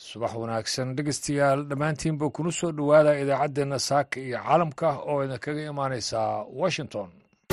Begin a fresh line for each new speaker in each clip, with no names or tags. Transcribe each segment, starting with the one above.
subax wanaagsan dhegeystayaal dhammaantiinba kuna soo dhowaada idaacaddeenna saaka iyo caalamka oo idinkaga imaaneysa washington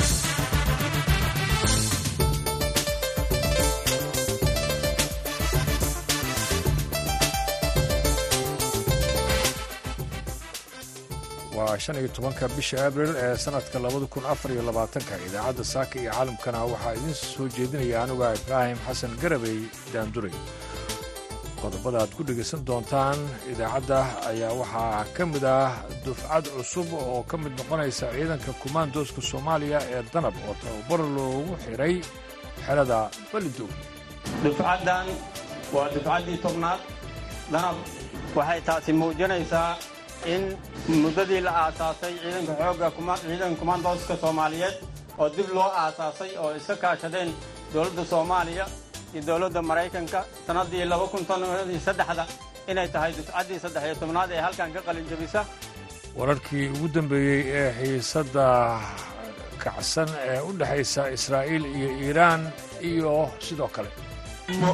waa shan iyo tobanka bisha abril ee sanadka labada kun afar iyo labaatanka idaacadda saaka iyo caalamkana waxaa idiin soo jeedinaya anuga ibraahim xasan garabey daanduray qodobada aad ku dhegaysan doontaan idaacadda ayaa waxaa ka mid ah dufcad cusub oo ka mid noqonaysa ciidanka kumaandooska soomaaliya ee danab oo tababar loogu xiray xerada balidow
dufcaddan waa dufcaddii tobnaad danab waxay taasi muujinaysaa in muddadii la aasaasay ciidanka xoogga ciidanka kumaandooska soomaaliyeed oo dib loo aasaasay oo iska kaashadeen dowladda soomaaliya iyo dowladda maraykanka sannaddii labakuntosaddexda inay tahay dufcaddii saddex iyo tobnaad ee halkan ka qalin jabisa
wararkii ugu dambeeyey ee xiisadda kacsan ee u dhexaysa israa'iil iyo iiraan iyo sidoo kale
ma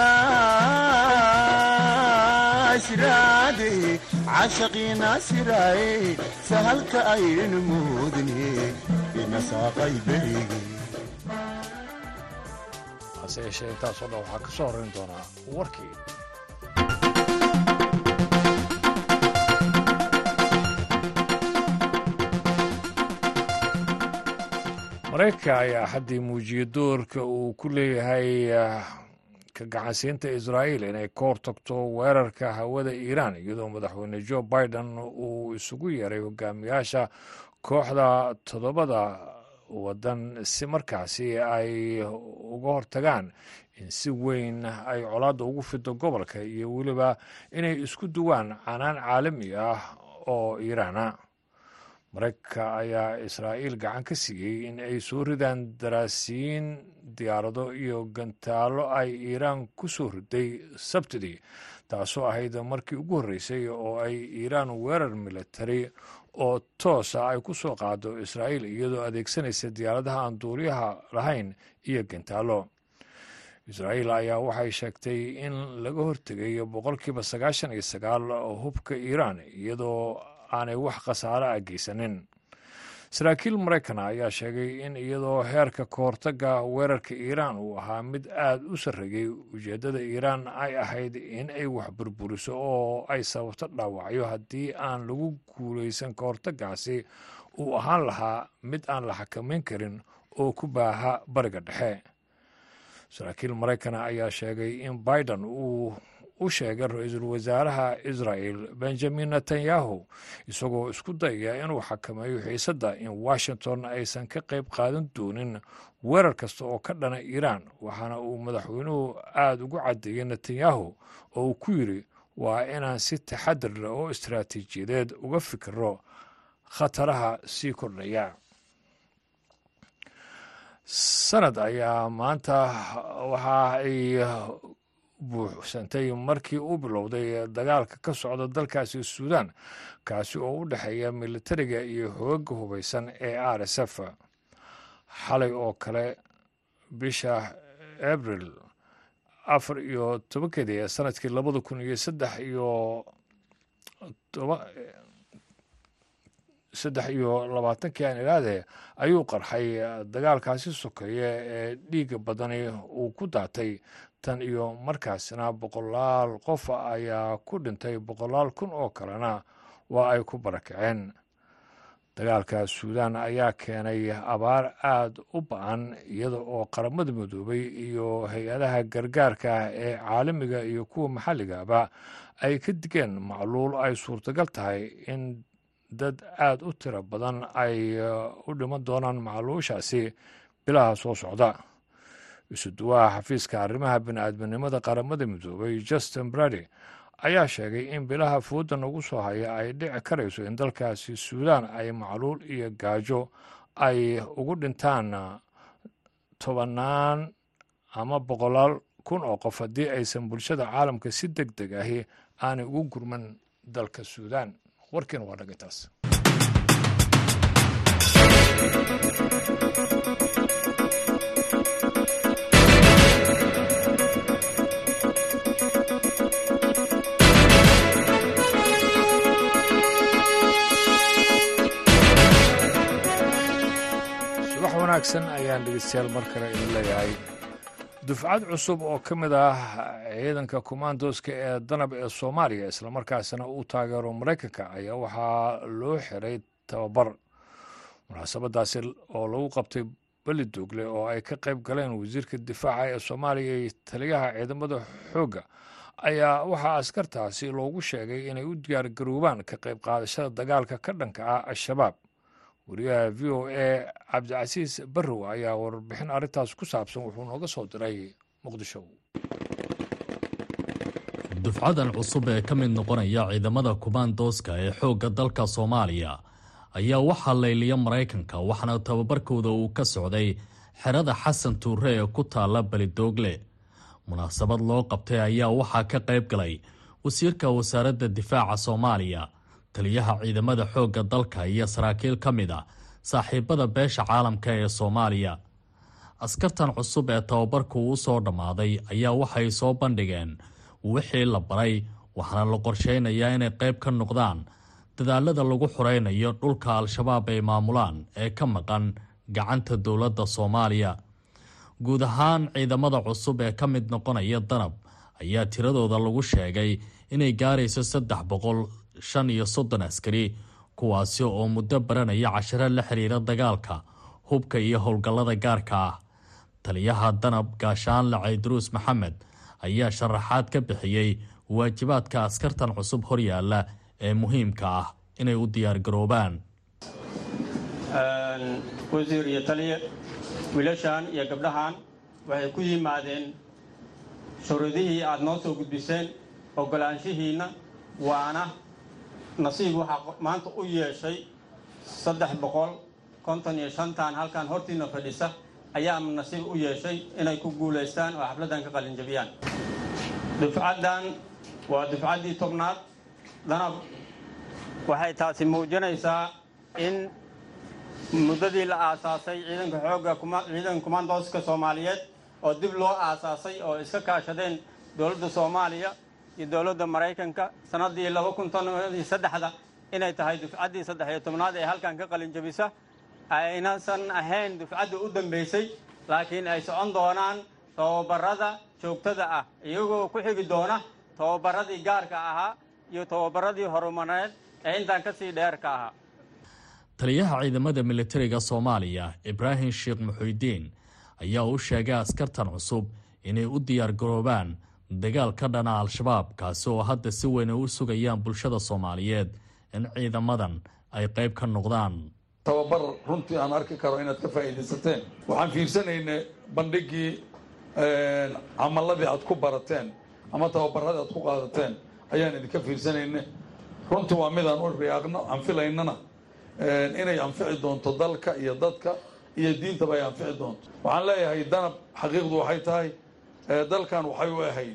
ogtaa shiraade cashaqiina shiraaye sahalka aynu muudne inasaaqay berige
hase yeeshee intaasoo dhan waxaa ka soo horrayn doonaa warkii maraykanka ayaa axaddii muujiyey doorka uu ku leeyahay ka gacansiinta israa'iil inay ka hortagto weerarka hawada iiraan iyadoo madaxweyne jo biden uu isugu yeeray hogaamiyaasha kooxda toddobada waddan si markaasi ay uga hortagaan in si weyn ay colaadda ugu fido gobolka iyo weliba inay isku duwaan canaan caalami ah oo iiraana maraykanka ayaa israa'iil gacan ka siiyey in ay soo ridaan daraasiyiin diyaarado iyo gantaallo ay iiraan ku soo riday sabtidii taasoo ahayd markii ugu horreysay oo ay iiraan weerar militari oo toosa ay ku soo qaado israa'iil iyadoo adeegsanaysa diyaaradaha aan duuliyaha lahayn iyo gantaallo israa'iil ayaa waxay sheegtay in laga hortegay boqolkiiba sagaashan iyo sagaal hubka iiraan iyadoo aanay wax khasaare ah geysanin saraakiil maraykana ayaa sheegay in iyadoo heerka kahortagga weerarka iiraan uu ahaa mid aad u sarreeyey ujeeddada iiraan ay ahayd in ay wax burburiso oo ay sababto dhaawacyo haddii aan lagu guulaysan kahortaggaasi uu ahaan lahaa mid aan la xakamayn karin oo ku baaha bariga dhexe saraakiil maraykana ayaa sheegay in biden uu u sheegay ra-iisul wasaaraha israa'el benjamin netanyahu isagoo isku dayaya inuu xakameeyo xiisadda in washington aysan ka qayb qaadan doonin weerar kasta oo ka dhana iiraan waxaana uu madaxweynuhu aada ugu caddeeyey netanyahu oo uu ku yidri waa inaan si taxadir leh oo istaraatiijiyadeed uga fikiro khataraha sii kordhaya sanad ayaa maanta waxa ay buuxsantay markii uu bilowday dagaalka ka socda dalkaasi suudan kaasi oo u dhexeeya militariga iyo hooga hubaysan ee r s f xalay oo kale bisha abril afar iyo tobankeedii ee sanadkii labada kun iyo saddex iyo saddex iyo labaatankii aan idhaahdee ayuu qarxay dagaalkaasi sokeeye ee dhiiga badani uu ku daatay tan iyo markaasna boqolaal qof ayaa ku dhintay boqolaal kun oo kalena waa ay ku barakaceen dagaalka suudan ayaa keenay abaar aada u ba-an iyada oo qaramada midoobay iyo hay-adaha gargaarka ee caalamiga iyo kuwa maxalligaba ay ka digeen macluul ay suurtagal tahay in dad aada u tiro badan ay u dhiman doonaan macluushaasi bilaha soo socda isuduwaha xafiiska arrimaha bini-aadminimada qaramada midoobay justin brady ayaa sheegay in bilaha foodan ugu soo haya ay dhici karayso in dalkaasi suudaan ay macluul iyo gaajo ay ugu dhintaan tobannaan ama boqolaal kun oo qof haddii aysan bulshada caalamka si deg deg ahi aanay ugu gurman dalka suudaan warkiina waa dhagay taas wanaagsan ayaan dhegeystayaal mar kale idin leeyahay dufcad cusub oo ka mid ah ciidanka kommandoska ee danab ee soomaaliya islamarkaasina uu taageero maraykanka ayaa waxaa loo xiray tababar munaasabadaasi oo lagu qabtay beli duugle oo ay ka qayb galeen wasiirka difaaca ee soomaaliya iyo taliyaha ciidamada xoogga ayaa waxaa askartaasi loogu sheegay inay u diyaargaroobaan ka qayb qaadashada dagaalka ka dhanka ah al-shabaab wariyaha v o a cabdicasiis barrow ayaa warbixin arrintaas ku saabsan wuxuu nooga soo diray muqdisho
dufcadan cusub ee ka mid noqonaya ciidamada kumaandooska ee xoogga dalka soomaaliya ayaa waxaa layliya maraykanka waxaana tababarkooda uu ka socday xerada xasan tuure ee ku taalla belidoogle munaasabad loo qabtay ayaa waxaa ka qayb galay wasiirka wasaaradda difaaca soomaaliya taliyaha ciidamada xoogga dalka iyo saraakiil ka mid a saaxiibada beesha caalamka ee soomaaliya askartan cusub ee tababarku u soo dhammaaday ayaa waxay soo bandhigeen wixii la baray waxaana la qorsheynayaa inay qayb ka noqdaan dadaalada lagu xoreynayo dhulka al-shabaab ay maamulaan ee ka maqan gacanta dowladda soomaaliya guud ahaan ciidamada cusub ee ka mid noqonaya danab ayaa tiradooda lagu sheegay inay gaarayso saddex boqol shan iyo soddon askari kuwaasi oo muddo baranaya cashiro la xiriira dagaalka hubka iyo howlgallada gaarka ah taliyaha danab gaashaanle cayduruus maxamed ayaa sharaxaad ka bixiyey waajibaadka askartan cusub horyaalla ee muhiimka ah inay u diyaargaroobaan
wasiir iyo taliye wiilashan iyo gabdhahan waxay ku yimaadeen shuruudihii aad noo soo gudbiseen oggolaanshihiinna waana nasiib waxaa maanta u yeeshay saddex boqol konton iyo shantan halkan hortiina fadhisa ayaa nasiib u yeeshay inay ku guulaystaan oo xafladdan ka qalinjabiyaan dufcaddan waa dufcaddii tobnaad danab waxay taasi muujinaysaa in muddadii la aasaasay ciidanka xoogga ciidanka kumaandooska soomaaliyeed oo dib loo aasaasay oo iska kaashadeen dowladda soomaaliya iyo dowladda maraykanka sannaddii laba kun toniyo saddexda inay tahay dufcaddii saddex iyo tobnaad ee halkan ka qalinjabisa aynasan ahayn dufcaddii u dambaysay laakiin ay socon doonaan tababarada joogtada ah iyagoo ku xigi doona tababaradii gaarka ahaa iyo tababaradii horumareed ee intaan ka sii dheer ka ahaa
taliyaha ciidamada militariga soomaaliya ibraahim sheekh muxuudiin ayaa u sheegay askartan cusub inay u diyaargaroobaan dagaal ka dhana al-shabaab kaasi oo hadda si weyn ay u sugayaan bulshada soomaaliyeed in ciidamadan ay qayb ka noqdaan
tababar runtii aan arki karo inaad ka faa'iidaysateen waxaan fiirsanaynay bandhigii camaladii aad ku barateen ama tababaradii aad ku qaadateen ayaan idinka fiirsanayna runtii waa midaan u riyaaqno aan filaynana inay anfici doonto dalka iyo dadka iyo diintaba ay anfici doonto waxaan leeyahay danab xaqiiqdu waxay tahay dalkan waxay u ahayd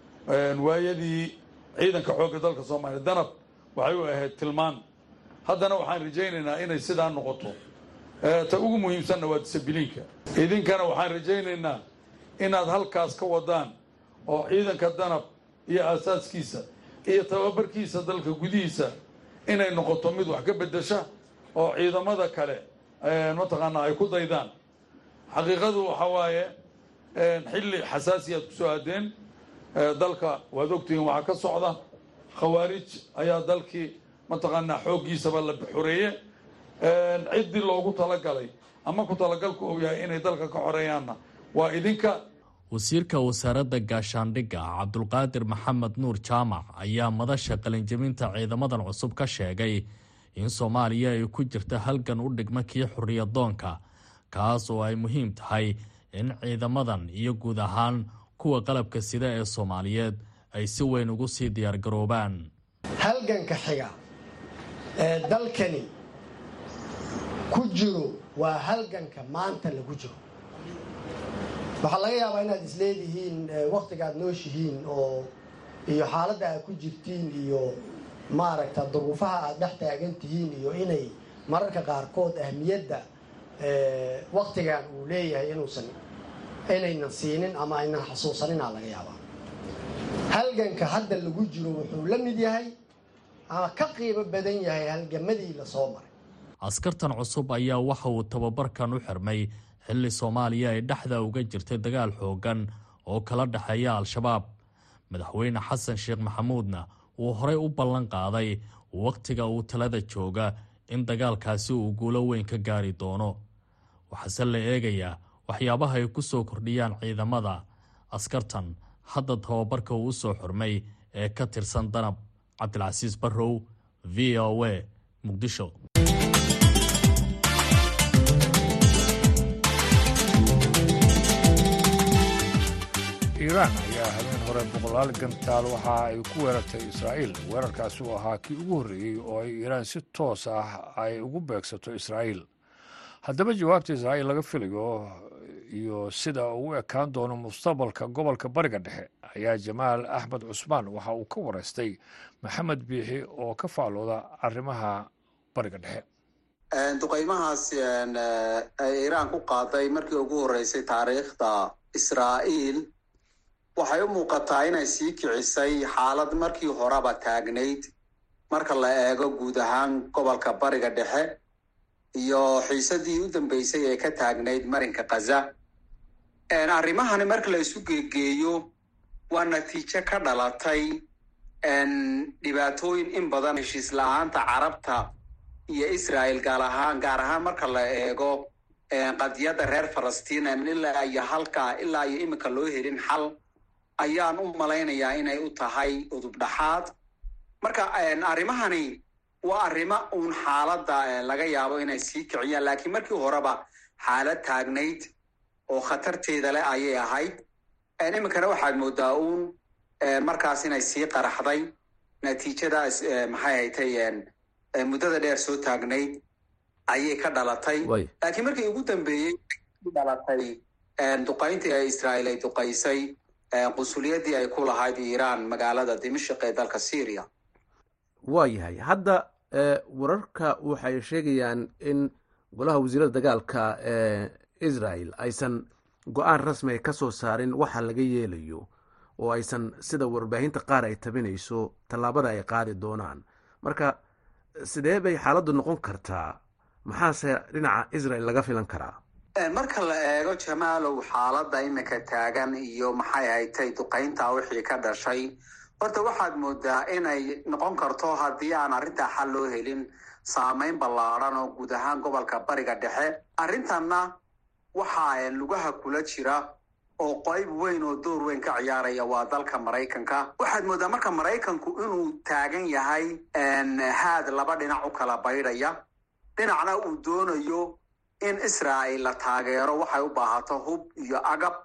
waayadii ciidanka xoogga dalka soomaaliya danab waxay u ahayd tilmaan haddana waxaan rajaynaynaa inay sidaa noqoto ta ugu muhiimsanna waa disabiliinka idinkana waxaan rajaynaynaa inaad halkaas ka wadaan oo ciidanka danab iyo aasaaskiisa iyo tababarkiisa dalka gudihiisa inay noqoto mid wax ka bedesha oo ciidamada kale mataqaanaa ay ku daydaan xaqiiqadu waxa waaye xilli xasaasi aad kusoo aadeen dalka waad ogtihiin waxaa ka socda khawaarij ayaa dalkii mataqaanaa xooggiisaba la xoreeye ciddii loogu talagalay ama ku talagalku uu yahay inay dalka ka xoreeyaanna waa idinka
wasiirka wasaaradda gaashaandhigga cabdulqaadir maxamed nuur jaamac ayaa madasha qalinjabinta ciidamadan cusub ka sheegay in soomaaliya ay ku jirta halgan u dhigma kii xorriyadoonka kaas oo ay muhiim tahay in ciidamadan iyo guud ahaan kuwa qalabka sida ee soomaaliyeed ay si weyn ugu sii diyaargaroobaan
halganka xiga ee dalkani ku jiro waa halganka maanta lagu jiro waxaa laga yaabaa inaad isleedihiin wakhtiga aad nooshihiin oo iyo xaaladda aad ku jirtiin iyo maaragta duruufaha aad dhex taagan tihiin iyo inay mararka qaarkood ahmiyadda wakhtigan uu leeyahay inuusan inaynan siinin ama aynan xasuusaninaa laga yaabaa halganka hadda lagu jiro wuxuu la mid yahay ama ka qiimo badan yahay halgamadii lasoo maray
askartan cusub ayaa waxa uu tababarkan u xirmay xilli soomaaliya ay dhexda uga jirtay dagaal xoogan oo kala dhexeeya al-shabaab madaxweyne xasan sheekh maxamuudna uu horey u ballan qaaday wakhtiga uu talada jooga in dagaalkaasi uu guulo weyn ka gaari doono waxaase la eegayaa waxyaabaha ay ku soo kordhiyaan ciidamada askartan hadda tababarka uu u soo xurmay ee ka tirsan danab cabdilcasiis barrow v o a muqdisho
iiraan ayaa habeen hore boqolaal gantaal waxa ay ku weerartay israa'iil weerarkaasi uu ahaa kii ugu horreeyey oo ay iiraan si toos ah ay ugu beegsato israa'iil haddaba jawaabta israa'iil laga filayo iyo sida uu u ekaan doono mustaqbalka gobolka bariga dhexe ayaa jamaal axmed cusmaan waxa uu ka wareystay maxamed biixi oo ka faalooda arrimaha bariga dhexe
duqaymahaas ay iiraan ku qaaday markii ugu horreysay taariikhda israa'iil waxay u muuqataa inay sii kicisay xaalad markii horeba taagnayd marka la eego guud ahaan gobolka bariga dhexe iyo xiisadii u dambeysay ee ka taagnayd marinka khaza arrimahani marka la isu geegeeyo waa natiijo ka dhalatay dhibaatooyin in badan heshiis la-aanta carabta iyo israel gaar ahaan gaar ahaan marka la eego qadiyadda reer falastiin ilaa iyo halkaa ilaa iyo iminka loo helin xal ayaan u malaynayaa inay u tahay udub dhaxaad marka arrimahani waa arrimo uun xaaladda laga yaabo inay sii kiciyaan laakiin markii horeba xaalad taagnayd oo khatarteeda leh ayay ahayd iminkana waxaad moodaa uun markaas inay sii qaraxday natiijadaas maxay haytay muddada dheer soo taagnayd ayay ka dhalatay laakiin markii ugu dambeeyey dhalatay duqayntii ee israa'iil ay duqaysay qunsuliyadii ay ku lahayd iiraan magaalada dimashik ee dalka syria
waa yahay hadda wararka waxay sheegayaan in golaha wasiirada dagaalka ee israel aysan go-aan rasmi ka soo saarin waxa laga yeelayo oo aysan sida warbaahinta qaar ay tabinayso tallaabada ay qaadi doonaan marka sidee bay xaaladdu noqon kartaa maxaase dhinaca israel laga filan karaa
marka la eego jamaalow xaaladda iminka taagan iyo maxay haytay duqaynta wixii ka dhashay horta waxaad moodaa inay noqon karto haddii aan arrintaa xal loo helin saameyn ballaadhan oo guud ahaan gobolka bariga dhexe arrintanna waxaa lugaha kula jira oo qayb weyn oo door weyn ka ciyaaraya waa dalka maraykanka waxaad moodaa marka maraykanku inuu taagan yahay haad laba dhinac u kala baydhaya dhinacna uu doonayo in israa'iil la taageero waxay u baahato hub iyo agab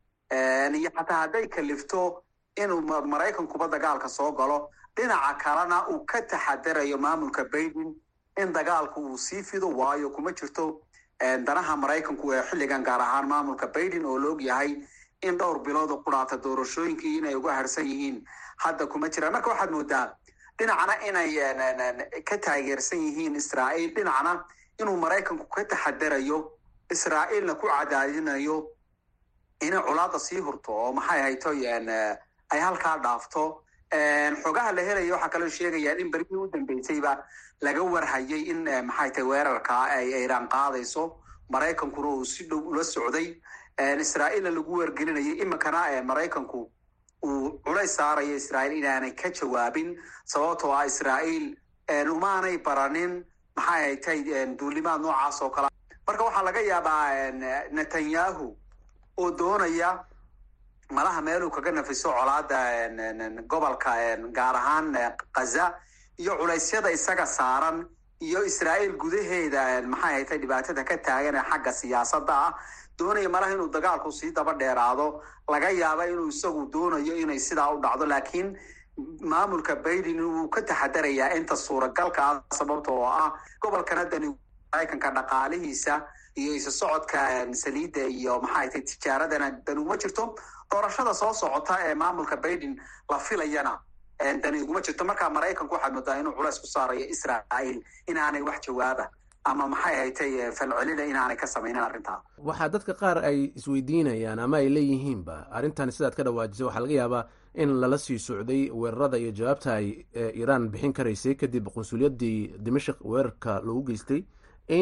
iyo xataa hadday kalifto inuu maraykankuba dagaalka soo galo dhinaca kalena uu ka taxadarayo maamulka baiden in dagaalku uu sii fido waayo kuma jirto danaha maraykanku ee xilligan gaar ahaan maamulka baiden oo laog yahay in dhowr bilood u qudhaata doorashooyinkii inay uga harsan yihiin hadda kuma jiraan marka waxaad moodaa dhinacna inay ka taageersan yihiin israa'iil dhinacna inuu maraykanku ka taxadarayo israa'iilna ku cadaadinayo inay colaada sii hurto oo maxay hayto ay halkaa dhaafto xogaha la helaya waxaa kaloo sheegayaan in berigii u dambeysayba laga warhayay in maxay tahay weerarka ay iiraan qaadayso maraykankuna uu si dhow ula socday israa'iilna lagu wargelinayay iminkana maraykanku uu culays saarayo israa'iil inaanay ka jawaabin sababtoo ah israa'iil umaanay baranin maxay haytay duulimaad noocaas oo kale marka waxaa laga yaabaa netanyahu oo doonaya malaha meeluu kaga nafiso colaada gobolka gaar ahaan khaza iyo culaysyada isaga saaran iyo israa'iil gudaheeda maxay haytay dhibaatada ka taagan ee xagga siyaasadda ah doonaya malaha inuu dagaalku sii daba dheeraado laga yaaba inuu isagu doonayo inay sidaa u dhacdo laakiin maamulka baiden wuu ka taxadarayaa inta suuragalka ah sababta oo ah gobolkana dani maraykanka dhaqaalihiisa iyo isa socodka saliidda iyo maxay tahay tijaaradana dani uma jirto doorashada soo socota ee maamulka baiden la filayana dani uguma jirto markaa maraykanku waxaad moodaa inuu culays ku saarayo israa'iil inaanay wax jawaaba ama maxay haytay falcelina inaanay ka samaynin arrintaa
waxaa dadka qaar ay isweydiinayaan ama ay leeyihiinba arrintan sidaad ka dhawaajisay waxaa laga yaabaa in lala sii socday weerarada iyo jawaabta ay iiraan bixin karaysay kadib qunsuliyadii dimashik weerarka loogu geystay in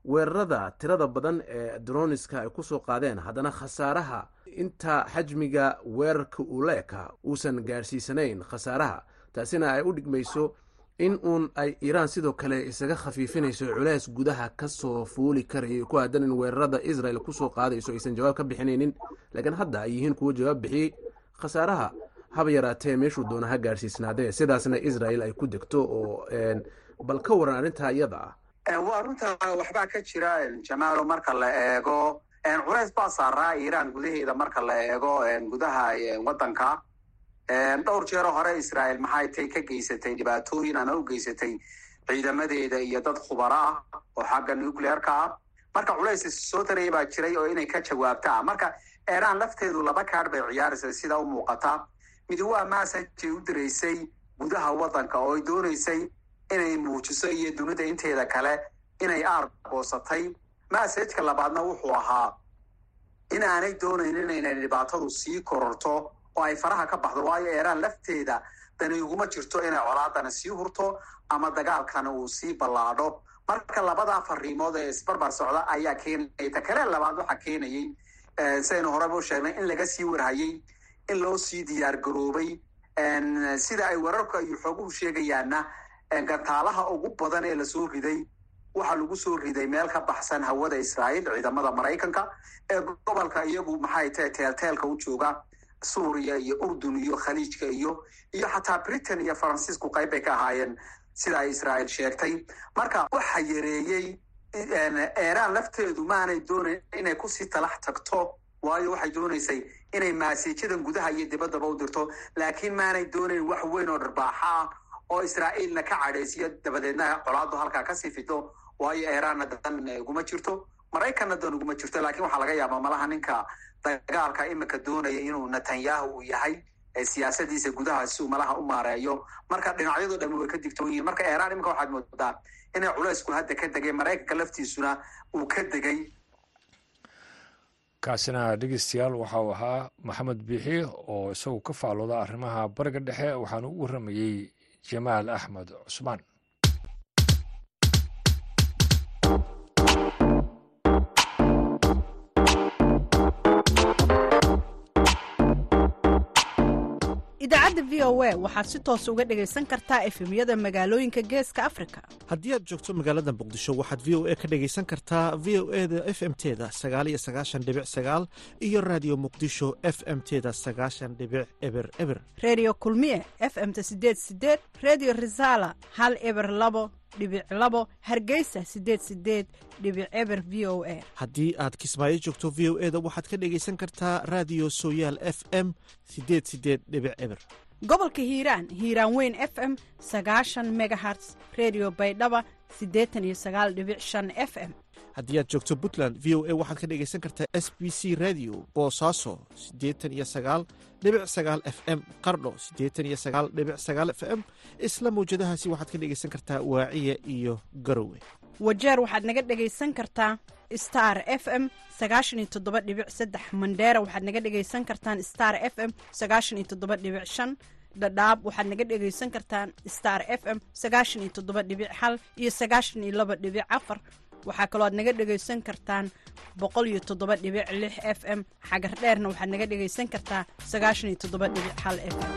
weerarada tirada badan ee droniska ay kusoo qaadeen haddana khasaaraha inta xajmiga weerarka uu la ekaa uusan gaadhsiisanayn khasaaraha taasina ay u dhigmayso in uun ay iiraan sidoo kale isaga khafiifinayso culeys gudaha kasoo fuuli karaya ku aadan in weerarada israel kusoo qaadayso aysan jawaab ka bixinaynin laakiin hadda ay yihiin kuwo jawaab bixiyey khasaaraha haba yaraatee meeshuu doona ha gaadhsiisnaadee sidaasna israel ay ku degto oo bal ka waran arrintaa iyada ah
waa runta waxbaa ka jira jamaalo marka la eego culays baa saaraa iiraan gudaheeda marka la eego gudaha waddanka dhowr jeero hore israel maxay tay ka geysatay dhibaatooyin ana u geysatay ciidamadeeda iyo dad khubaro ah oo xagga nucleerka ah marka culays soo taraya baa jiray oo inay ka jawaabtaa marka iiraan lafteedu laba kaadh bay ciyaaraysa sida u muuqata midi waa massajay u diraysay gudaha waddanka oo ay doonaysay inay muujiso iyo dunida inteeda kale inay aar goosatay massajka labaadna wuxuu ahaa in aanay doonayn inayna dhibaatadu sii kororto oo ay faraha ka baxdo waayo eeraan lafteeda dani iguma jirto inay colaadana sii hurto ama dagaalkana uu sii ballaadho marka labadaa fariimood ee isbarbar socda ayaa keenaya ta kale labaad waxaa keenayay sidaynu horeba u sheegnay in laga sii warhayay in loo sii diyaar garoobay sida ay wararku ay xooguhu sheegayaanna gantaalaha ugu badan ee lasoo riday waxaa lagu soo riday meel ka baxsan hawada israa'iil ciidamada maraykanka ee gobolka iyagu maxay tahay teelteelka u jooga suuriya iyo urdun iyo khaliijka iyo iyo xataa britain iyo faransiisku qayb bay ka ahaayeen sida ay israa'iil sheegtay marka waxa yareeyey eeraan lafteedu maanay doonayn inay kusii talax tagto waayo waxay doonaysay inay maasiijadan gudaha iyo dibaddaba u dirto laakiin maanay doonayn wax weyn oo dharbaaxa ah oo israa'iilna ka cadhaysiyo dabadeedna colaadu halkaa kasii fito waayo eeraanna dan uguma jirto maraykanna dan uguma jirto laakiin waxaa laga yaabaa malaha ninka dagaalka imika doonaya inuu netanyahu uu yahay siyaasadiisa gudaha si uu malaha u maareeyo marka dhinacyadu dhami way ka digtoon yihiin marka eeraan imika waxaad moodaa inay culaysku hadda ka degay maraykanka laftiisuna uu ka degay
kaasina dhegeystayaal waxa uu ahaa maxamed biixi oo isagu ka faalooda arrimaha bariga dhexe waxaana u warramayey jamaal axmed cusmaan
idaacadda v o a waxaad si toos uga dhegaysan kartaa efemyada magaalooyinka geeska afrika
haddii aad joogto magaalada muqdisho waxaad v o a ka dhegaysan kartaa v o e da f m teda sagaal iyo sagaashan dhibic sagaal iyo raadiyo muqdisho f m teda sagaashan dhibic eber eber
redio kulmiye f m-ta sideed sideed redio resala hal eber labo dhibic labo hargeysa sideed sideed dhibic eber v o a
haddii aad kismaayo joogto v o e da waxaad ka dhegaysan kartaa raadiyo sooyaal f m sideed sideed dhibic eber
gobolka hiiraan hiiraan weyn f m sagaashan megaherts redio baydhaba siddeetan iyo sagaal dhibic shan f m
haddii aad joogto puntland v o a waxaad ka dhegaysan kartaa s b c radio boosaaso siddeetan iyo sagaal dhibic sagaal f m qardho siddeetan iyo sagaal dhibic sagaal f m isla mawjadahaasi waxaad ka dhegaysan kartaa waaciya iyo garowe
wajeer waxaad naga dhegaysan kartaa star f m sagaashan iyo toddoba dhibic saddex mandheera waxaad naga dhegaysan kartaan star f m sagaashan iyo toddoba dhibic shan dhadhaab waxaad naga dhegaysan kartaan star f m sagaashan iyo toddoba dhibic hal iyo sagaashan iyo laba dhibic afar waxaa kaloo aad naga dhegaysan kartaan boqol iyo toddoba dhibic lix f m xagar dheerna waxaad naga dhegaysan kartaa sagaashan iyo toddoba dhibic hal f m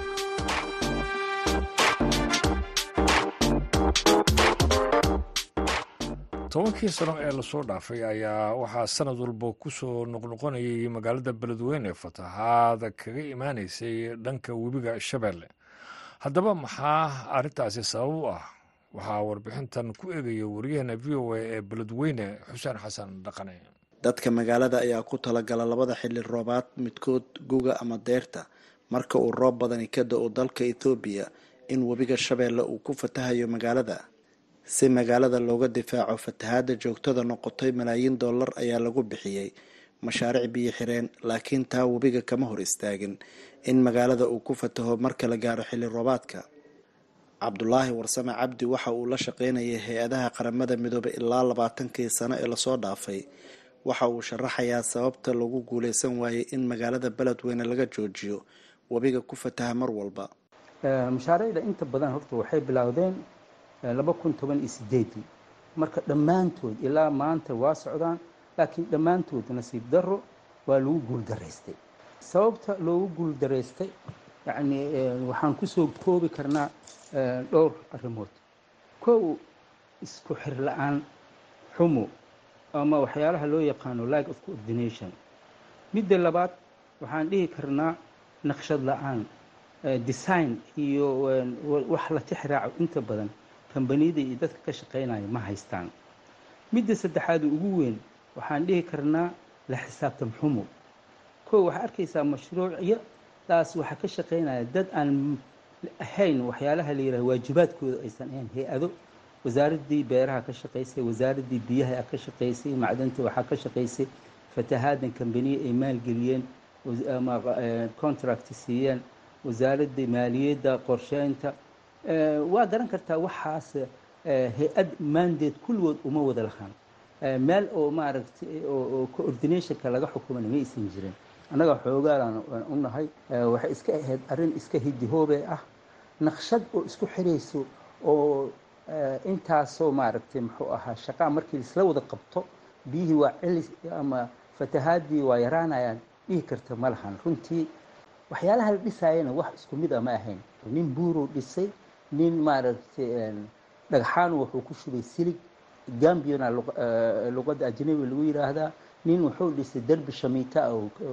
tobankii sano ee lasoo dhaafay ayaa waxaa sanad walba ku soo noqnoqonayay magaalada beledweyne fatahaada kaga imaanaysay dhanka webiga shabeelle haddaba maxaa arrintaasi sabab u ah waxaa warbixintan ku eegaya waryaheena v o a ee beledweyne xuseen xasan dhaqane
dadka magaalada ayaa ku talagala labada xilli roobaad midkood guga ama deerta marka uu roob badani ka da-o dalka ethoobiya in webiga shabeelle uu ku fatahayo magaalada si magaalada looga difaaco fatahaada joogtada noqotay malaayiin dollar ayaa lagu bixiyey mashaariic biyo xireen laakiin taa webiga kama hor istaagin in magaalada uu ku fataho marka la gaaro xilli roobaadka cabdulaahi warsame cabdi waxa uu la shaqeynayay hay-adaha qaramada midoobay ilaa labaatankii sano ee lasoo dhaafay waxa uu sharaxayaa sababta lagu guuleysan waayey in magaalada beledweyne laga joojiyo webiga ku fataha mar walba
mashaariicda inta badan horta waxay bilowdeen laba kun toban iyo sideedii marka dhammaantood ilaa maanta waa socdaan laakiin dhammaantood nasiib darro waa lagu guuldaraystay sababta loogu guuldaraystay yacni waxaan kusoo koobi karnaa dhowr arrimood kow isku xir la-aan xumo ama waxyaalaha loo yaqaano like of coordination midda labaad waxaan dhihi karnaa naqshad la-aan design iyo wax la tixraaco inta badan kambaniyada iyo dadka ka shaqaynaya ma haystaan midda saddexaad ugu weyn waxaan dhihi karnaa la xisaabtan xumo kow waxaa arkaysaa mashruucyadaas waxaa ka shaqaynaya dad aan ahayn waxyaalaha la yidhaha waajibaadkooda aysan ahayn hay-ado wasaaraddii beeraha ka shaqaysay wasaaraddii biyaha ka shaqaysay macdanta waxaa ka shaqaysay fatahaadan kambaniye ay maalgeliyeen ama contract siiyeen wasaaradda maaliyadda qorsheynta waa garan kartaa waxaas hay-ad maandeed kulligood uma wada lahaan meel oo maaragtay oo coordinationka laga xukumana ma aysan jirin annaga xoogaalaan u nahay waxay iska ahayd arrin iska hidihoobe ah naqshad oo isku xirayso oo intaasoo maaragtay muxuu ahaa shaqaa markii isla wada qabto biyihii waa celis ama fatahaadii waa yaraanayaan dhihi karta ma lahan runtii waxyaalaha la dhisaayana wax isku mid a ma ahayn nin buuruu dhisay nin maaragtay dhagxaan wuxuu ku shubay silig gambiona luqadda ajnabi lagu yidhaahdaa nin wuxuu dhisay derbi shamiita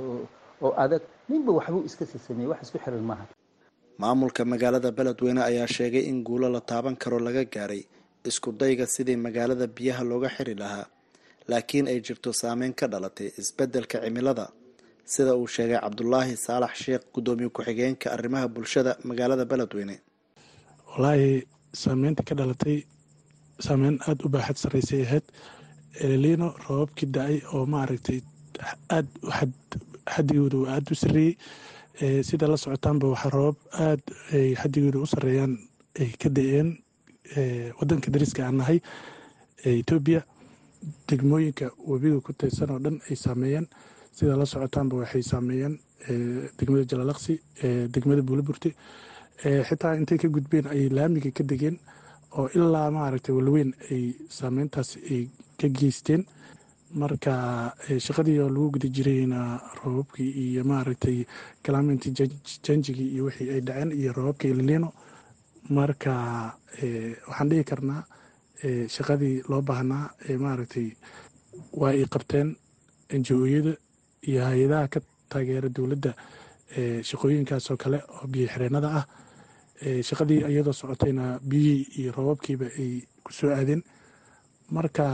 oo adag ninba waxbuu iska sasameeyey wax isku xiran maaha
maamulka magaalada beledweyne ayaa sheegay in guulo la taaban karo laga gaaray isku dayga sidii magaalada biyaha looga xiri lahaa laakiin ay jirto saameyn ka dhalatay isbeddelka cimilada sida uu sheegay cabdulaahi saalax sheekh guddoomiye ku-xigeenka arrimaha bulshada magaalada beledweyne
wallaahi saameynta ka dhalatay saameyn aada u baaxad sarreysay ahayd elelino roobabkii da-ay oo maaragtay aad xadigooda uu aada u sarreeyey sida la socotaanba waxaa roobab aada ay xadigooda u sarreeyaan ay ka da-een wadanka dariska aan nahay etoobiya degmooyinka webiga ku taysan oo dhan ay saameeyeen sida la socotaanba waxay saameeyeen degmada jalalaqsi degmada buulaburti xitaa intay ka gudbeen ay laamiga ka degeen oo ilaa maaragtay walweyn ay saameyntaas ay ka geysteen marka shaqadii oo lagu guda jirayna roobabkii iyo maaragtay climate changigii iyo wixii ay dhaceen iyo roobabka ililino marka waxaan dhihi karnaa shaqadii loo baahnaa maaragtay waa ay qabteen njo-yada iyo hay-adaha ka taageera dowladda shaqooyinkaasoo kale oo biyo xireenada ah shaqadii iyadoo socotayna biyihii iyo roobabkiiba ay ku soo aadeen marka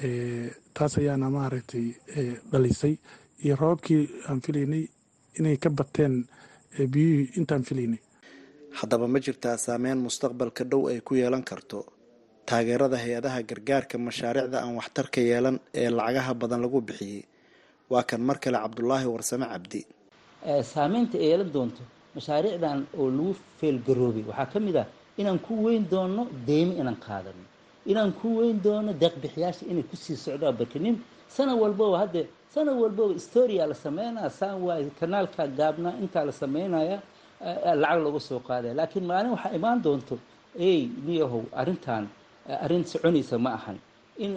taas ayaana maaragtay dhalisay iyo roobabkii aan filaynay inay ka bateen biyihii intaan filaynay
haddaba ma jirtaa saameyn mustaqbalka dhow ay ku yeelan karto taageerada hay-adaha gargaarka mashaariicda aan waxtarka yeelan ee lacagaha badan lagu bixiyey waa kan mar kale cabdulaahi warsame cabdi
saameynta ay yeelan doonto mashaariicdan oo lagu feelgaroobay waxaa ka mid ah inaan ku weyn doono deymo inaan qaadano inaan ku weyn doono deeqbixiyaasha inay kusii socdaan barkanin sana walbaba hadde sana walbaba storia la sameynaya saan waay kanaalka gaabnaa intaa la sameynaya lacag lagu soo qaadaya laakiin maalin waxaa imaan doonto ey niyahow arrintan arrin soconaysa ma ahan in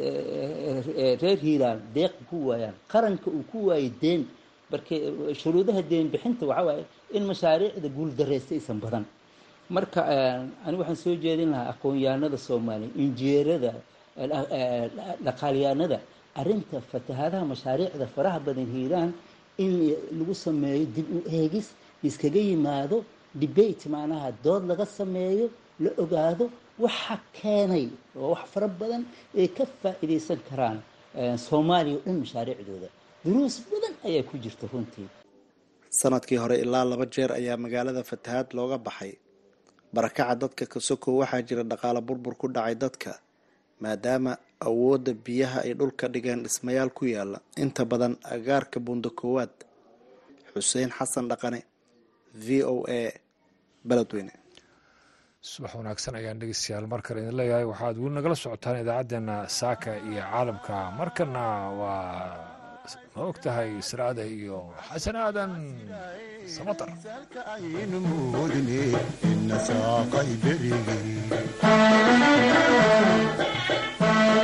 reer hiiraan deeq ku waayaan qaranka uu ku waayay deen marka shuruudaha deen bixinta waxaa waaye in mashaariicda guuldareysta aysan badan marka ani waxaan soo jeedin lahaa aqoon-yahanada soomaaliya injineerada dhaqaalyahanada arrinta fatahaadaha mashaariicda faraha badan hiiraan in lagu sameeyo dib u eegis iskaga yimaado debate macnaha dood laga sameeyo la ogaado waxa keenay oo wax fara badan ay ka faa'iidaysan karaan soomaaliya o dhan mashaariicdooda duruus badan ayaa ku jirta runtii
sanadkii hore ilaa laba jeer ayaa magaalada fatahaad looga baxay barakaca dadka kasoko waxaa jira dhaqaale burbur ku dhacay dadka maadaama awoodda biyaha ay dhulka dhigeen dhismayaal ku yaala inta badan agaarka buunda koowaad xuseen xasan dhaqane v o a beledweyne
subax wanaagsan ayaan dhegeystayaal mar kale idin leeyahay waxaad weli nagala socotaan idaacaddeenna saaka iyo caalamka markana waa ma og tahay israada iyo xasan aadan samatar
aynu moodne ina saaqay berigi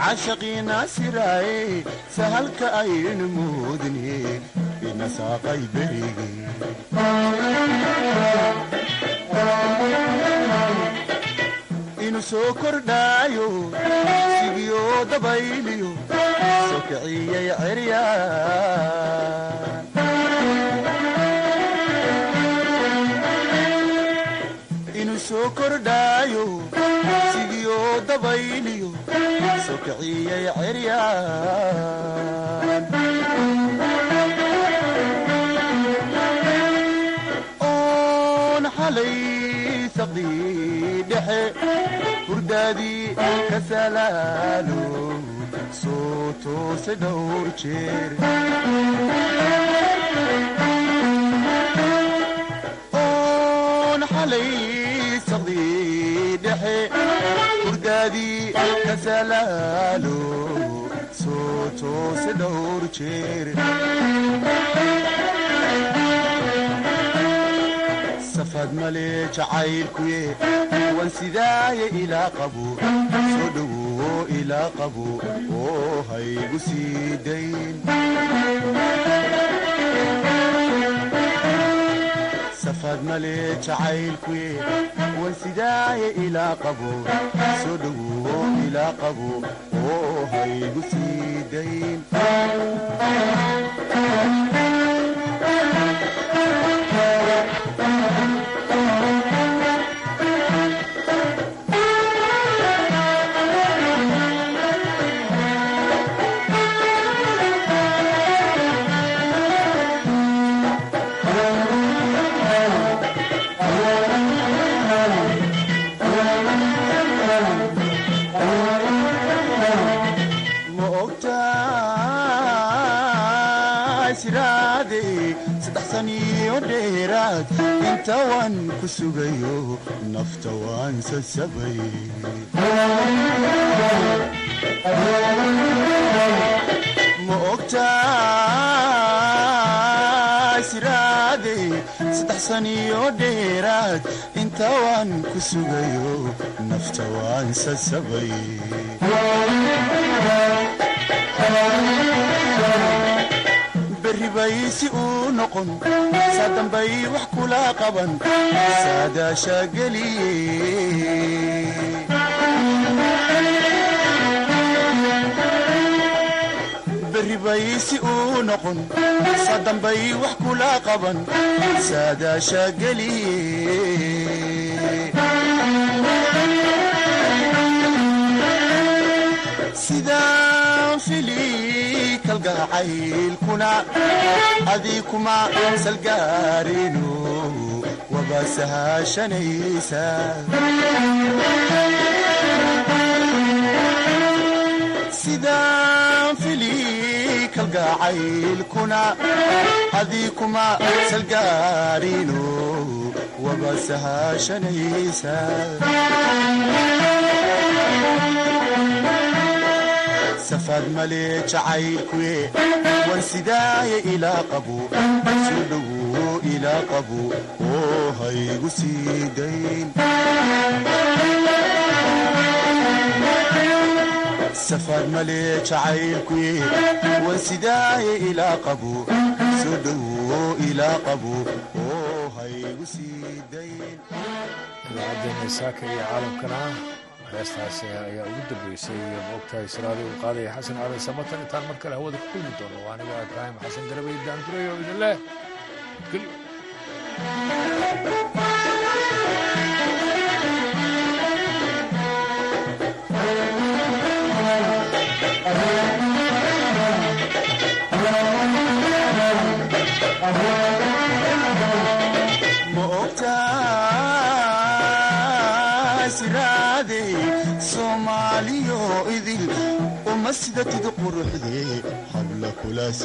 cashaqiina siraaye sahalka aynu moodne ina saaqay berige inu soo kordhaayo sigiyo dabayliyo soo kiciyay cerya inu soo kordhaayo sigiyo dabayliyo soo kiciyay ceryaan oon xalay saqdii dhexe hurdaadii ka salaalo soo toose dhowr jeer oon xalay saqdii dhexe hurdaadii ka salaalo soo toose dhowr jeer safad male jacaylkuye wan sidaaye ilaa qabo soo dhowo ilaa qabo oo haygu sii dayn safad male jacaylkuye wan sidaaye ilaa qabo soo dhowo ilaa qabo oo haygu sii dayn ma ogtahay siraade saddex saniyo dheeraad inta waan ku sugayo nafta waan sasabay ma ogtahay siraade saddex saniyo dheeraad inta waan ku sugayo nafta waan sasabay berri bay si uu noqon saa dambay wax kula qaban saadaasha geliye berri bay si uu noqon saa dambay wax kula qaban saadaasha geliye sidaan fili kalgacaylkuna adii kuma salgaarino waba sahashanaysa sidaan fili kalgacaylkuna adii kuma salgaarino waba sahashanaysa safad male jacaylkuye wan sidaaye ilaa qabo soo dhowo ilaa qabo oo haygu sii dayn safad male jacaylkuye wan sidaaye ilaa qabo soo dhowo ilaa qabo oo haygu sii dayn
idaacaddeena saaka iyo caalamkana heestaasi ayaa ugu dambeysay maogtahay siraadii uu qaadaya xasan aadan samatan intaan mar kale hawada ku kulmi doono waa anigoo ibraahim xasan garabay daanduray oo idin leh gelyo
ma ogtahay siraade soomaaliyo idil uma sidatid quruxde habla kula